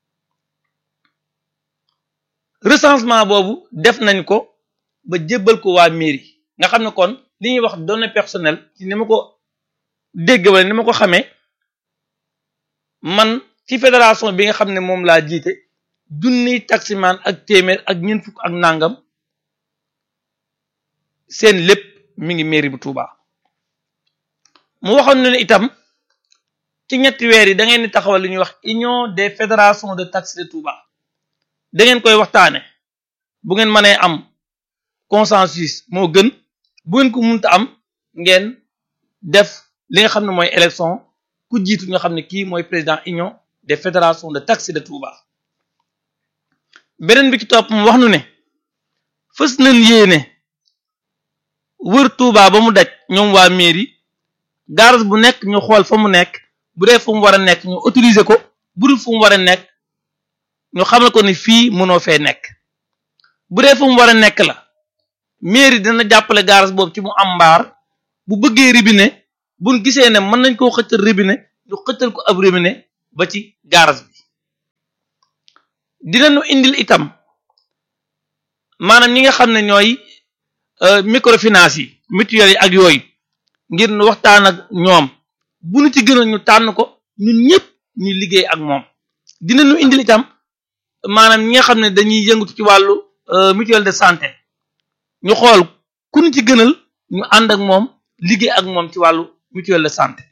S4: recensement boobu def nañ ko ba jébbal ko waa mairie nga xam ne kon li ñuy wax données personnelles ci ni ma ko dégg wala ni ma ko xamee man ci fédération bi nga xam ne moom laa jiite junniy taximan ak téeméer ak ñeent fukk ak nangam seen lépp mi ngi mairie bu Touba mu waxoon ne itam ci ñetti weer yi da ngeen di taxawal li ñuy wax union des fédérations de taxi de Touba da ngeen koy waxtaane bu ngeen mënee am consensus moo gën bu ngeen ko munta am ngeen def li nga xam ne mooy élection ku jiitu nga xam ne kii mooy président union des fédérations de taxi de Touba beneen bi ci topp mu wax nu ne fës nañ yéene wër Touba ba mu daj ñoom waa mairie garage bu nekk ñu xool fa mu nekk bu dee fu mu war a nekk ñu autoriser ko bu dul fu mu war a nekk ñu xamal ko ni fii mënoo fee nekk bu dee fu mu war a nekk la mairie dina jàppale garage boobu ci mu am mbaar bu bëggee robinet buñ gisee ne mën nañ koo xëccal robinet ñu xëccal ko ab robinet ba ci garage bi dinañu indil itam maanaam ñi nga xam ne ñooy microfinance yi mutuelle yi ak yooyu ngir nu waxtaan ak ñoom bu nu ci gënal ñu tànn ko ñun ñëpp ñu liggéey ak moom dinañu indil itam maanaam ñi nga xam ne dañuy yëngatu ci wàllu mutuelle de santé ñu xool ku ñu ci gënal ñu ànd ak moom liggéey ak moom ci wàllu mutuelle de santé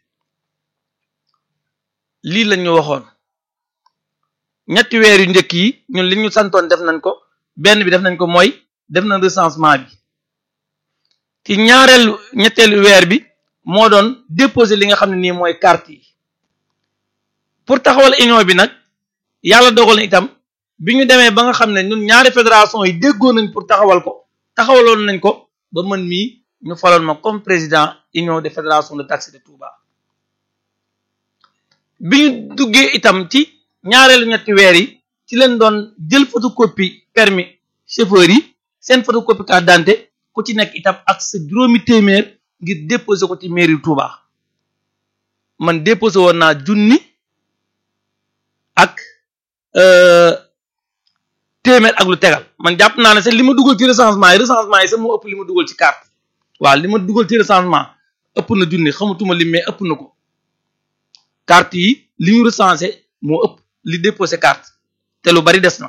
S4: lii lañ ñu waxoon ñetti weer yu njëkk yi ñun li ñu santoon def nañ ko benn bi def nañ ko mooy def nañ recensement bi ci ñaareelu ñetteelu weer bi moo doon déposer li nga xam ne nii mooy carte yi pour taxawal union bi nag yàlla dogal na itam bi ñu demee ba nga xam ne ñun ñaari fédération yi déggoo nañ pour taxawal ko taxawaloon nañ ko ba man mii ñu faloon ma comme président union des fédérations de taxi de Touba bi ñu duggee itam ci ñaareelu ñetti weer yi ci leen doon jël photocopie permis chauffeur yi seen photocopie carte d'identité ku ci nekk itam ak sa juróomi téeméer ngir déposer ko ci mairie Touba man déposé woon naa junni ak téeméer ak lu tegal man jàpp naa ne sax li ma dugal ci recensement yi recensement yi sax moo ëpp li ma dugal ci carte waaw li ma dugal ci recensement ëpp na junni xamatuma lim mais ëpp na ko carte yi li ñu recensé moo ëpp li déposé carte te lu bari des na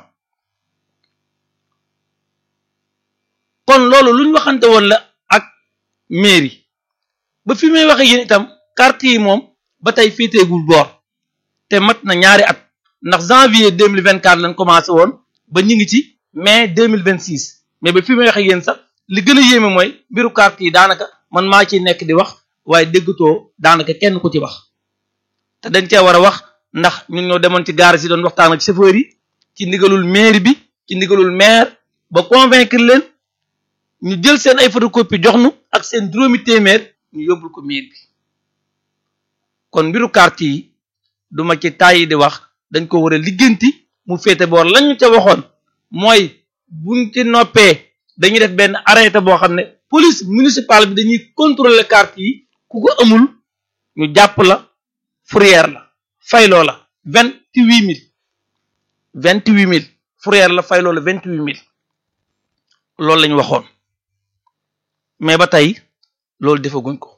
S4: kon loolu lu ñu waxante woon la ak mairie ba fi may waxe yéen itam carte yi moom ba tey féeteegul boor te mat na ñaari at ndax janvier deux mille vingt quatre lañ commencé woon ba ñu ngi ci mai deux mille vingt six mais ba fi may waxe yéen sax li gën a yéeme mooy mbiru carte yi daanaka man maa ciy nekk di wax waaye déggatoo daanaka kenn ku ci wax te dañ cee war a wax ndax ñun ñoo demoon ci gaar si doon waxtaan ak chauffeur yi ci ndigalul maire bi ci ndigalul maire ba convaincre leen ñu jël seen ay photocopie jox nu ak seen juróomi téeméer ñu yóbbul ko maire bi kon mbiru carte yi duma ci tàyyi di wax dañ ko war a ligganti mu féete boor lañ ñu ca waxoon mooy buñ ci noppee dañuy def benn arrêté boo xam ne police municipale bi dañuy contrôler carte yi ku ko amul ñu jàpp la fourrière la fayloo la vingt huit mille vingt huit mille fourrière la fayloo la vingt huit mille loolu lañu waxoon mais ba tey loolu defaguñ ko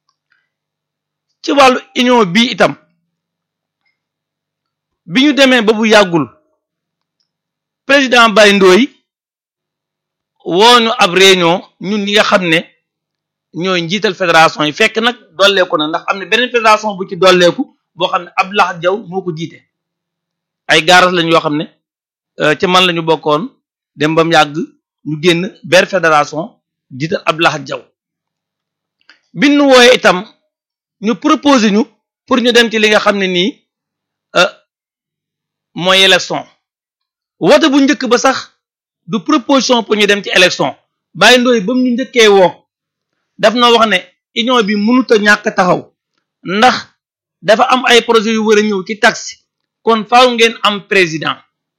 S4: ci wàllu union bi itam bi ñu demee ba bu yàggul président Baye Ndoye wooñu ab réunion ñun ñi nga xam ne ñooy njiital fédération yi fekk nag dolleeku na ndax am na beneen fédération bu ci dolleeku boo xam ne Abdoulaye Diaw moo ko jiite ay gaaras lañ yoo xam ne ci man la ñu bokkoon dem ba mu yàgg ñu génn ber fédération jiital Abdoulaye Diaw bi ñu wooyee itam ñu proposé ñu pour ñu dem ci li nga xam ne nii mooy élection wote bu njëkk ba sax du proposition pour ñu dem ci élection Baye Ndoye ba mu ñu njëkkee woo daf na wax ne union bi mënut a ñàkk taxaw ndax dafa am ay projet yu war a ñëw ci taxi kon faaw ngeen am président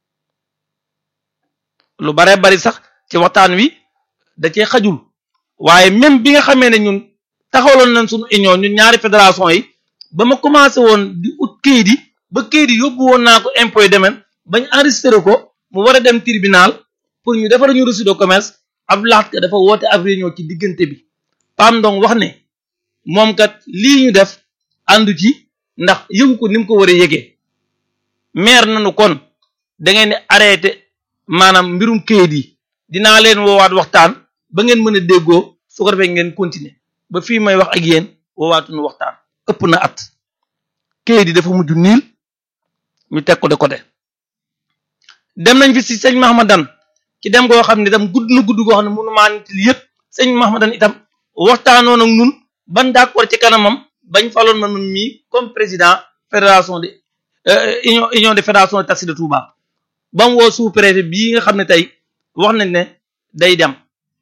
S4: lu bare bari sax ci waxtaan wi da cee xajul waaye même bi nga xamee ne ñun taxawaloon nañ suñu union ñun ñaari fédération yi ba ma commencé woon di ut kayit yi ba kayit yi yóbbu woon naa ko impôt domaine bañ enregistré ko mu war a dem tribunal pour ñu defar ñu reçu de commerce ab laat ka dafa woote ab réunion ci diggante bi Pam Ndong wax ne moom kat lii ñu def àndu ci ndax yëgu ko ni mu ko war a yëgee maire nañu kon da ngeen di arrêté maanaam mbirum kayit yi dinaa leen woowaat waxtaan ba ngeen mën a déggoo su ko defee ngeen continuer ba fii may wax ak yéen woowaatuñu waxtaan ëpp na at kayit yi dafa mujj niil ñu teg ko de côté dem nañ fi si sëñ Mahamadan ci dem goo xam ne itam gudd na gudd goo xam ne mënu maa nit li yëpp sëñ Mahamadan itam waxtaanoon ak ñun ban d'accord ci kanamam bañ faloon ma nun mii comme président fédération de union union de fédération de taxi de Touba ba mu woo sous-préfet bii nga xam ne tey wax nañ ne day dem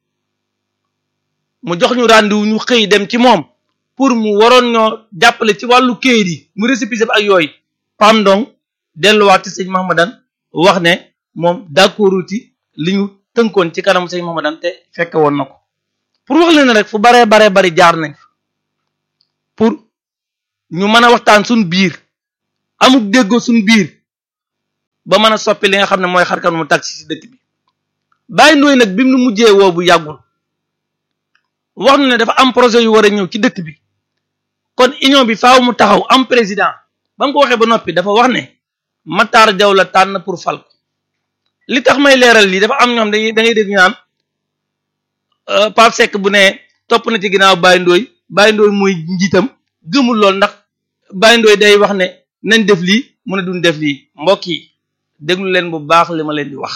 S4: mu jox ñu rendez-vous ñu xëy dem ci moom pour mu waroon ñoo jàppale ci wàllu kayit yi mu récépissé bi ak yooyu Pam Ndong delluwaat ci sëñ Mahamadan wax ne moom d'accord ci li ñu tënkoon ci kanam sëñ Mamadan te fekke woon na ko pour wax leen rek fu baree baree bari jaar nañ pour ñu mën a waxtaan suñ biir amuk déggoo suñ biir ba mën a soppi li nga xam ne mooy xarkan mu taxi ci dëkk bi bàyyi ndooy nag bi mu mujjee woo bu yàggul wax nu ne dafa am projet yu war a ñëw ci dëkk bi kon union bi faaw mu taxaw am président ba mu ko waxee ba noppi dafa wax ne Matar Jaw la tànn pour fal ko li tax may leeral lii dafa am ñoom dañuy da ngay dégg ñu naan Pape Seck bu ne topp na ci ginnaaw Baye Ndoye Baye Ndoye mooy njiitam gëmul lool ndax Baye Ndoye day wax ne nañ def lii mu ne duñ def lii mbokk yi déglu leen bu baax li ma leen di wax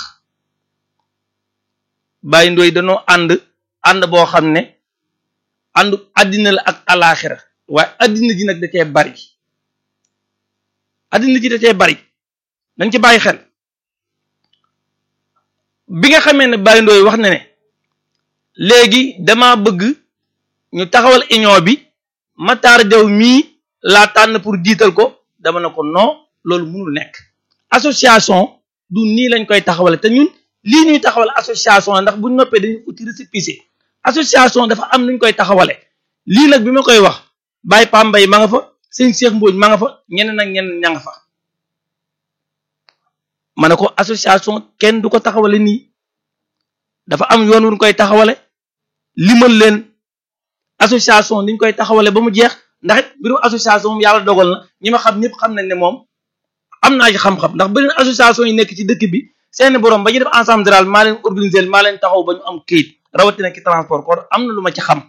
S4: Baye Ndoye dañoo ànd ànd boo xam ne àndu àddina la ak alaaxira waaye àddina ji nag da cee bari àddina ji da cee bari dañ ci bàyyi xel bi nga xamee ne Baye Ndoye wax na ne léegi dama bëgg ñu taxawal union bi Matar Jaw mii laa tànn pour jiital ko dama ne ko non loolu mënul nekk association du nii lañ koy taxawale te ñun lii ñuy taxawal association ndax buñ noppee dañuy uti récépissé association dafa am nuñ koy taxawale lii nag bi ma koy wax Baye Pambay ma nga fa sëñ Cheikh Mbodj ma nga fa ñeneen ak ñeneen ña nga fa ma ne ko association kenn du ko taxawale nii dafa am yoon wuñ koy taxawale limal leen association niñ koy taxawale ba mu jeex ndax it mbirum association moom yàlla dogal na ñi ma xam ñëpp xam nañ ne moom am naa ci xam-xam ndax beneen association yi nekk ci dëkk bi seeni borom ba ñu def ensemble général maa leen organiser maa leen taxaw ba ñu am këyit rawatina ci transport kon am na lu ma ci xam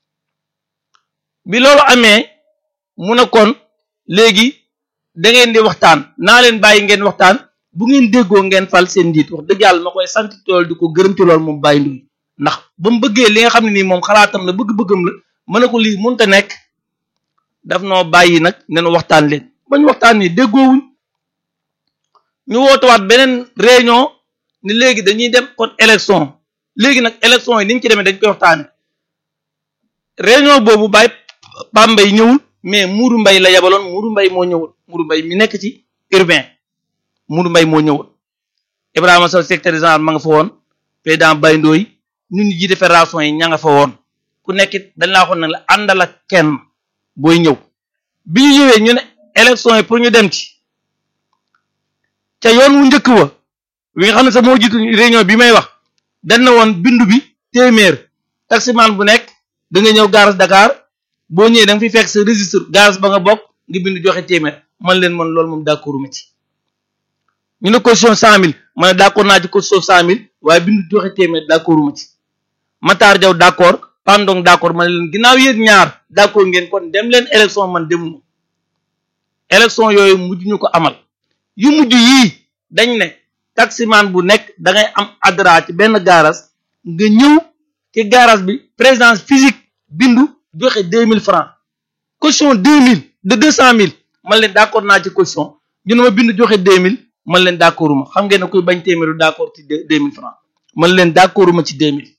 S4: bi loolu amee mu ne kon léegi da ngeen di waxtaan naa leen bàyyi ngeen waxtaan bu ngeen déggoo ngeen fal seen njiit wax dëgg yàlla ma koy sant tool di ko gërëm ci loolu moom bàyyi nduy ndax ba mu bëggee li nga xam ne nii moom xalaatam la bëgg-bëggam la mën na ko lii mënta nekk daf noo bàyyi nag nenu waxtaan leen bañ waxtaan ni déggoowuñ ñu wootuwaat beneen réunion ni léegi dañuy dem kon élection léegi nag élection yi niñ ci demee dañ koy waxtaane réunion boobu bàyyi Pambay ñëwul mais Mourou Mbay la yabaloon Mourou Mbay moo ñëwul Mourou Mbay mi nekk ci urbain Mourou Mbay moo ñëwul Ibrahima Sow secrétaire général ma nga fa woon président Baye Ndoye ñun ñu jiite fédération yi ña nga fa woon ku nekkit dañ laa waxoon ne la àndal ak kenn booy ñëw bi ñu ñëwee ñu ne élection yi pour ñu dem ci ca yoon wu njëkk wa wi nga xam ne sax moo jiitu réunion bi may wax dañ na woon bindu bi téeméer taximan bu nekk da nga ñëw gaaras Dakar boo ñëwee da nga fi fekk sa registre gaaras ba nga bokk nga bindu joxe téeméer man leen man loolu moom d'accord ma ci ñu ne caution cent mille ma ne d'accord naa ci caution cent mille waaye bindu joxe téeméer d'accord ma ci Matar Jaw d'accord Pandong d'accord ma ne leen ginnaaw yéen ñaar d'accord ngeen kon dem leen élection man demuma élection yooyu mujj ñu ko amal yu mujj yii dañ ne taximan bu nekk da ngay am adra ci benn garage nga ñëw ci garage bi présence physique bindu joxe deux mille francs caution deux mille de deux cent mille man leen d'accord naa ci caution ñu ne ma bindu joxe deux mille man leen d'accorduma xam ngeen ne kuy bañ téeméeru d'accord ci deux mille francs man leen d'accorduma ci deux mille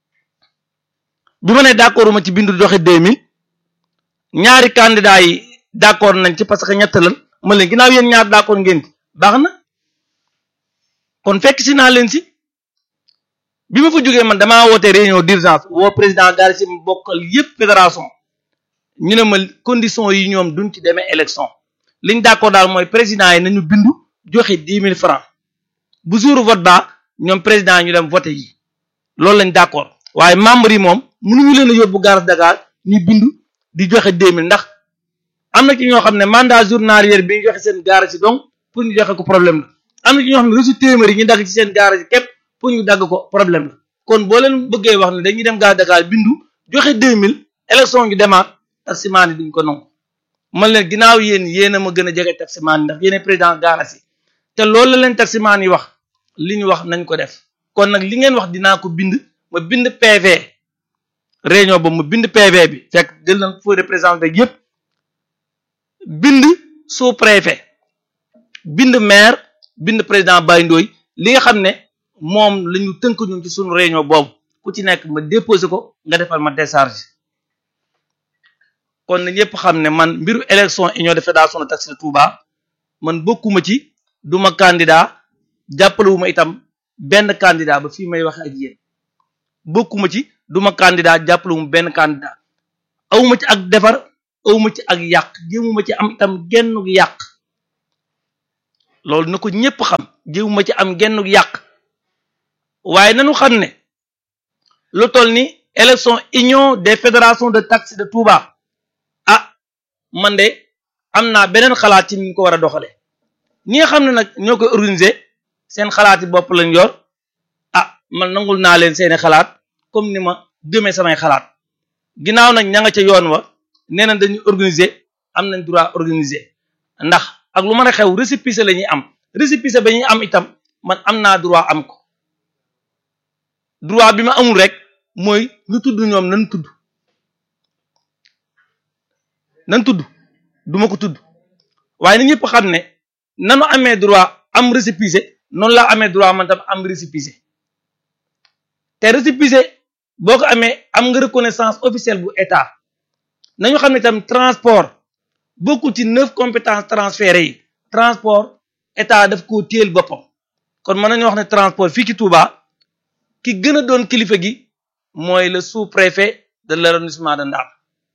S4: bi ma ne d'accorduma ci bindu joxe deux mille ñaari candidats yi d'accord nañ ci parce que ñett lan man leen ginnaaw yéen ñaar d'accord ngeen ci baax na kon fekk si naa leen si bi ma fa jógee man damaa woote réunion d'urgence woo président daal si bokkal yépp fédération ñu ne ma condition yi ñoom duñ ci demee élection liñ d'accord daal mooy président yi nañu bindu joxe dix mille francs bu jour vote ba ñoom président ñu dem voté yi loolu lañ d'accord waaye membre yi moom mënuñu leen a yóbbu gare Dakar ñu bindu di joxe deux mille ndax am na ci ñoo xam ne mandat journalier bi ñu joxe seen garage yi donc pour ñu joxe ko problème la am na ci ñoo xam ne reçu téeméer yi ñu dagg ci seen garage yi képp pour ñu dagg ko problème la kon boo leen bëggee wax ne dañuy dem gare Dakar bindu joxe deux mille élection ñu demaat taximaan yi duñ ko nangu man leen ginnaaw yéen yéen a ma gën a jege taximaan yi ndax yéen président garage yi te loolu la leen taximaan yi wax li ñu wax nañ ko def kon nag li ngeen wax dinaa ko bind ma bind PV réunion ba ma bind PV bi fekk jël nañ foo représenté yépp bind sous préfet bind maire bind président Baye Ndoye li nga xam ne moom la ñu tënk ñun ci suñu réunion boobu ku ci nekk ma déposé ko nga defal ma décharge kon na ñëpp xam ne man mbiru élection union de fédération de taxi de Touba man bokkuma ci duma candidat jàppalewuma itam benn candidat ba fii may waxe ak yéen bokkuma ci duma candidat jàppale mu benn candidat awuma ci ak defar awuma ci ak yàq jéemuma ci am itam genn yàq loolu na ko ñépp xam jéemuma ci am genn yàq waaye nanu xam ne lu toll ni élection union des fédérations de taxi de Touba ah man de am naa beneen xalaat ci ni ñu ko war a doxale ñi nga xam ne nag ñoo koy organiser seen xalaati bopp lañ yor ah man nangul naa leen seeni xalaat comme ni ma gëmee samay xalaat ginnaaw nag ña nga ca yoon wa nee na dañuy organiser am nañ droit organiser ndax ak lu mën a xew récépissé la ñuy am récépissé ba ñuy am itam man am naa droit am ko droit bi ma amul rek mooy ñu tudd ñoom nan tudd nan tudd duma ko tudd waaye na ñëpp xam ne nanu amee droit am récépissé noonu laa amee droit man tam am récépissé te récépissé boo ko amee am nga reconnaissance officielle bu état nañu xam ne tam transport bokkul ci neuf compétences transférées yi transport état daf koo téel boppam kon mën nañu wax ne transport fii ci Touba ki gën a doon kilifa gi mooy le sous-préfet de l'arrondissement de Ndam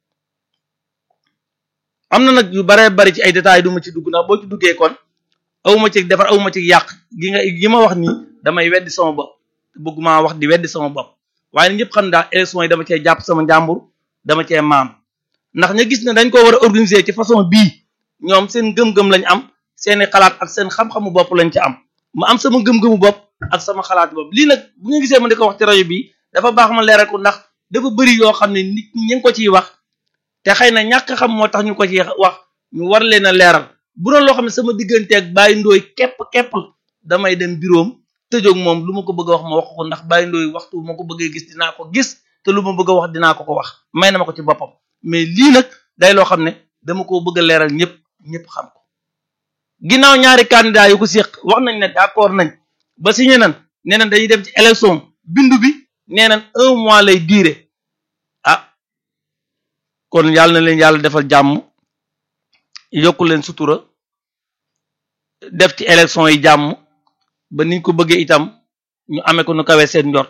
S4: am na nag yu baree bari ci ay détails du ma ci dugg ndax boo ci duggee kon awuma ci defar awuma ci yàq gi nga gi ma wax nii damay weddi sama bopp bëgguma wax di weddi sama bopp waaye nag ñëpp xam daal élection yi dama cee jàpp sama njàmbur dama cee maam ndax ña gis ne dañ ko war a organiser ci façon bii ñoom seen gëm-gëm lañ am seeni xalaat ak seen xam-xamu bopp lañ ci am ma am sama gëm-gëmu bopp ak sama xalaat bopp lii nag bu nga gisee ma di ko wax ci rajo bi dafa baax ma leeral ko ndax dafa bëri yoo xam ne nit ñi ngi ko ciy wax te xëy na ñàkk xam moo tax ñu ko ci wax ñu war leen a leeral bu doon loo xam ne sama digganteeg Baye Ndoye képp képp damay dem biroom tëjoog moom lu ma ko bëgg a wax ma wax ko ndax Baye Ndoye waxtu ma ko bëggee gis dinaa ko gis te lu ma bëgg a wax dinaa ko ko wax may na ma ko ci boppam mais lii nag day loo xam ne dama ko bëgg a leeral ñëpp ñëpp xam ko ginnaaw ñaari candidat yu ko séq wax nañ ne d'accord nañ ba signé nan nee nañ dañuy dem ci élection bindu bi nee nañ un mois lay durer ah kon yàlla na leen yàlla defal jàmm yokku leen sutura def ci élection yi jàmm ba niñ ko bëggee itam ñu amee ko nu kawee seen njort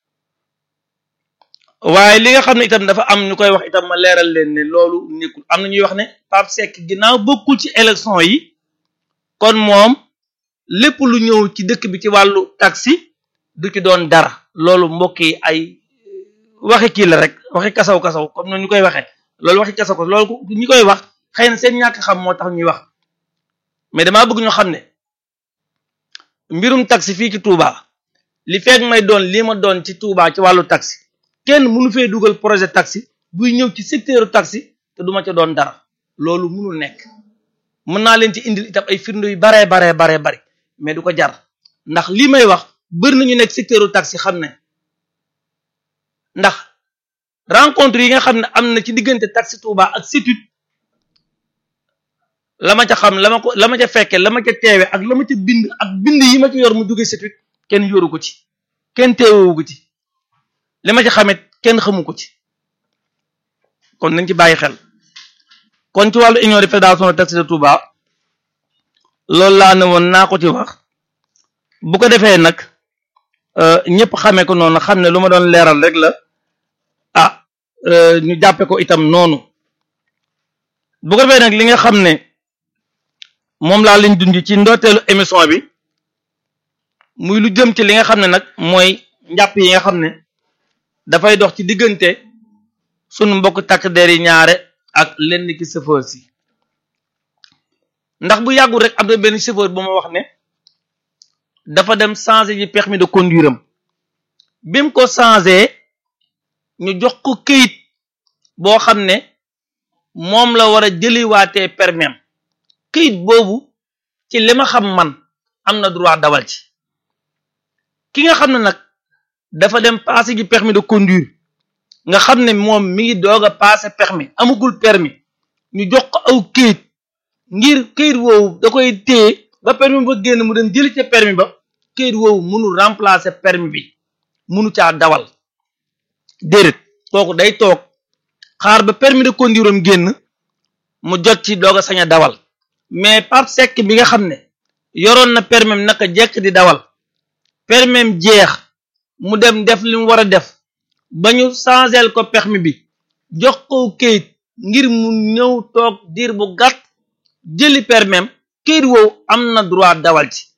S4: waaye li nga xam ne itam dafa am ñu koy wax itam ma leeral leen ne loolu nekkul am na ñuy wax ne Pape Seck ginnaaw bokkul ci élection yi kon moom lépp lu ñëw ci dëkk bi ci wàllu taxi du ci doon dara loolu mbokk yi ay waxi kii la rek waxi kasaw kasaw comme noonu ñu koy waxee loolu waxi kasaw kasaw loolu ñi koy wax xëy na seen ñàkk xam moo tax ñuy wax mais damaa bëgg ñu xam ne mbirum taxi fii ci Touba li fekk may doon lii ma doon ci Touba ci wàllu taxi kenn mënu fee dugal projet taxi buy ñëw ci secteur taxi te duma ca doon dara loolu mënul nekk mën naa leen ci indil itam ay firnde yu baree baree baree bari mais du ko jar ndax lii may wax bëri nañu nekk secteur taxi xam ne ndax rencontre yi nga xam ne am na ci diggante taxi Touba ak CETUD la ma ca xam la ma ko la ma ca fekke la ma ca teewe ak la ma ca bind ak bind yi ma ca yor mu jóge CETUD kenn yoru ko ci kenn teewewu ko ci li ma ci xamit kenn xamu ko ci kon nañ ci bàyyi xel kon ci wàllu union de fédération de taxi de Touba loolu laa ne woon naa ko ci wax bu ko defee nag ñëpp xamee ko noonu xam ne lu ma doon leeral rek la ah ñu jàppe ko itam noonu bu ko defee nag li nga xam ne moom laa leen dund ci ndorteelu émission bi muy lu jëm ci li nga xam ne nag mooy njàpp yi nga xam ne dafay dox ci diggante sunu mbokk takk der yi ñaare ak lenn ki chauffeur si ndax bu yàggul rek am na benn chauffeur bu ma wax ne dafa dem changer ji permis de conduire am bi mu ko changer ñu jox ko këyit boo xam ne moom la war a jëliwaatee permis am këyit boobu ci li ma xam man am na droit dawal ci ki nga xam ne nag dafa dem passer ji permis de conduire nga xam ne moom mi ngi doog a passer permis amagul permis ñu jox ko aw këyit ngir këyit woowu da koy téye ba permis ba génn mu dem jëli ca permis ba këyit woowu mënul remplacer permis bi mënu caa dawal déedéet kooku day toog xaar ba permis de conduire am génn mu jot ci doog a sañ a dawal mais Pape Seck bi nga xam ne yoroon na permis am naka jekk di dawal permis jeex mu dem def li mu war a def ba ñu changel ko permis bi jox ko kayit ngir mu ñëw toog diir bu gàtt jëli permis kayit woowu am na droit dawal ci